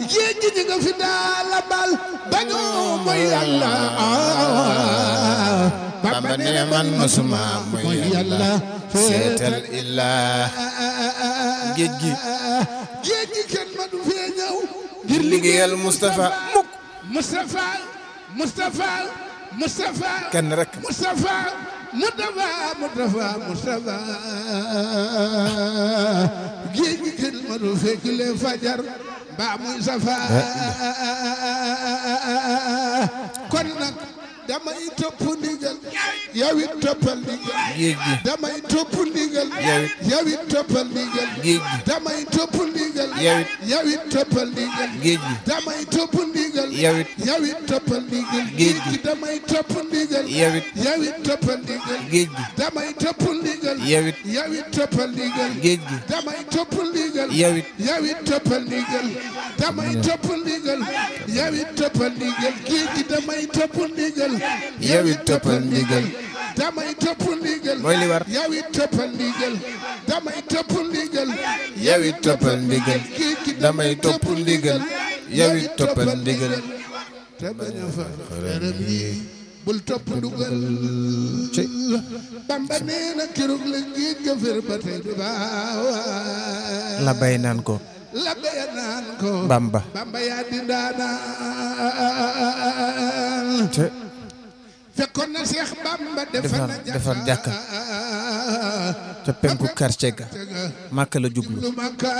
géej gi ñi nga fi daala bal bañu mooy yàlla Bamba ne man masuma mooy yàlla seetal illaa géej gi géej gi kenn ma du fee ñëw ngir liggéeyal Moustapha mukk Moustapha Moustapha Moustapha kenn rek Moustapha Moustapha Moustapha Moustapha géej gi kenn ma du fekk leen fajar mbaa muy safa kon nag damay topp ndigal yow it toppal ndigal géej gi damay topp ndigal Yow it. yow it toppal ndigal géej gi damay topp ndigal Yow it. yow it toppal ndigal géej gi damay topp ndigal Yow it. yow it toppal ndigal Géej gi. damay topp ndigal Yow it. yow it toppal ndigal géej gi damay topp ndigal Yow it. yow it toppal ndigal géej gi damay topp ndigal Yow it. yow it toppal ndigal damay topp ndigal yow it toppal ndigal géej gi damay topp ndigal Yow it toppal ndigal. damay topp ndigal mooy li war yow it toppal ndigal damay topp ndigal yow it toppal ndigal géej gi damay topp ndigal yow it toppal ndigal te bañ a fa xërëm yi bul topp dugal ci Bamba nee na keroog la géej ga fer ba tey du baaw la bay naan ko la béya naan ko Bamba Bamba yaa di ndaanaan te fekkoon na Seex Bamba defar na defar jàkka ca penku quartier ga màkk la jublu lu makka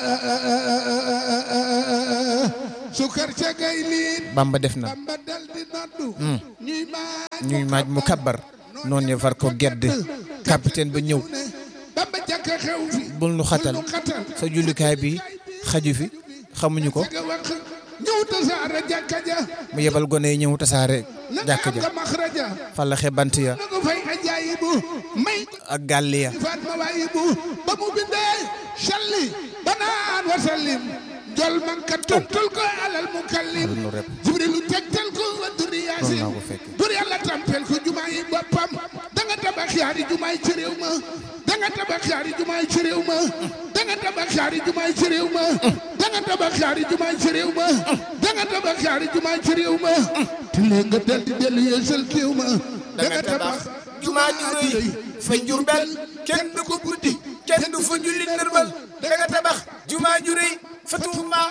su quartier gay liit Bamba def na Bamba dal di noddu ñuy maaj ñuy maaj mu kabbar noonu ne far ko gedd capitaine ba ñëw ne Bamba jàkka xew fi bul nu xatal nu xatal sa jullikaay bi xaju fi xamuñu ko nga wax ñëw tasaare jàkka ja mu yebal gone yi ñëw tasaare na nga jàkk am ja nga maxraja fallaxe bant ya na nga fay ajaayibu may ak gàll ya faat ma waayibu ba mu bindee salli banaan wa sallim jol man ka tontul ko alal mukallim nu rep jibrilu tegtal ko wa duri noonu yaasin naa ko fekk bur yàlla tampel ko jumaa yi boppam da nga tabax yaari jumaa yi ci réew ma da nga tabax yaari jumaa yi ci réew ma da nga tabax yaari jumaa yi ci réew ma da nga tabax yaari jumaa yi ci réew ma da nga tabax yaari jumaa yi ci réew ma te léegi nga dal di dellu yeesal kéew ma da nga tabax jumaa ju rëy fa Jurbel kenn du ko buddi kenn du fa julli nërmal da nga tabax jumaa ju rëy fa Tuuba